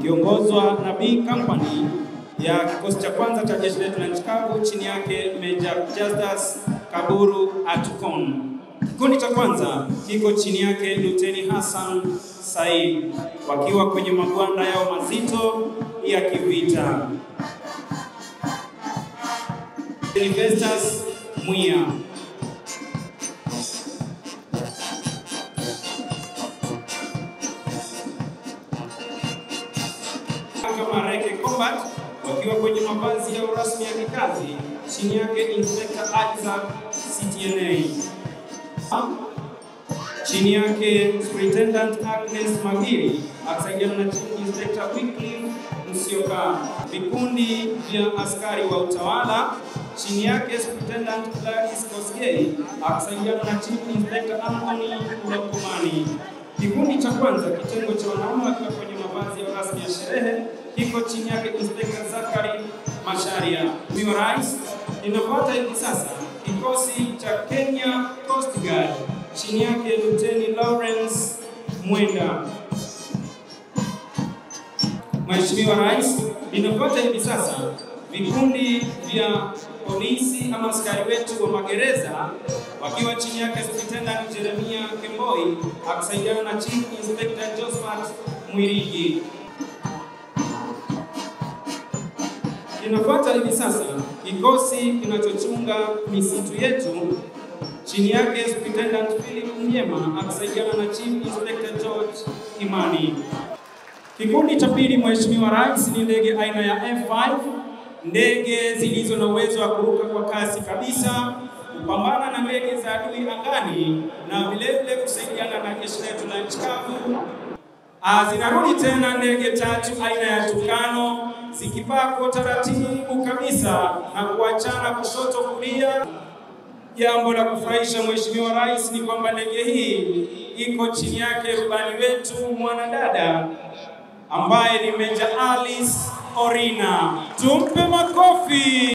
ikiongozwa na B Company ya kikosi cha kwanza cha jeshi letu la nchi kavu chini yake Major Justus Kaburu Atukon. Kikundi cha kwanza kiko chini yake Luteni Hassan Said wakiwa kwenye magwanda yao mazito ya kivita. Festus Mwia kama Reke Combat wakiwa kwenye mavazi yao rasmi ya kikazi chini yake Inspector Isaac CTNA. Chini yake Superintendent Agnes Magiri akisaidiana na Chief Inspector Wycliffe Musyoka. Vikundi vya askari wa utawala chini yake Superintendent Gladys Kosgei akisaidiana na Chief Inspector Anthony Lokomani. Kikundi cha kwanza kitengo cha wanaume wakiwa kwenye mavazi ya rasmi ya sherehe kiko chini yake Inspector Zakari Masharia. Mheshimiwa Rais, inafuata hivi sasa kikosi cha Kenya Coast Guard chini yake Luteni Lawrence Mwenda. Mheshimiwa Rais, inafuata hivi sasa vikundi vya polisi ama askari wetu wa magereza wakiwa chini yake Superintendent Jeremia Kemboi akisaidiana na Chief Inspector Josephat Mwirigi. Kinafuata hivi sasa kikosi kinachochunga misitu yetu chini yake Superintendent Philip Mnyema akisaidiana na Chief Inspector George Kimani. Kikundi cha pili, Mheshimiwa Rais, ni ndege aina ya F5, ndege zilizo na uwezo wa kuruka kwa kasi kabisa, kupambana na ndege za adui angani na vilevile kusaidiana na jeshi letu la nchi kavu. Ah, zinarudi tena ndege tatu aina ya Tukano zikipaa kwa taratibu kabisa na kuachana kushoto kulia. Jambo la kufurahisha Mheshimiwa Rais ni kwamba ndege hii iko chini yake rubani wetu mwanadada ambaye ni Meja Alice Orina. Tumpe makofi.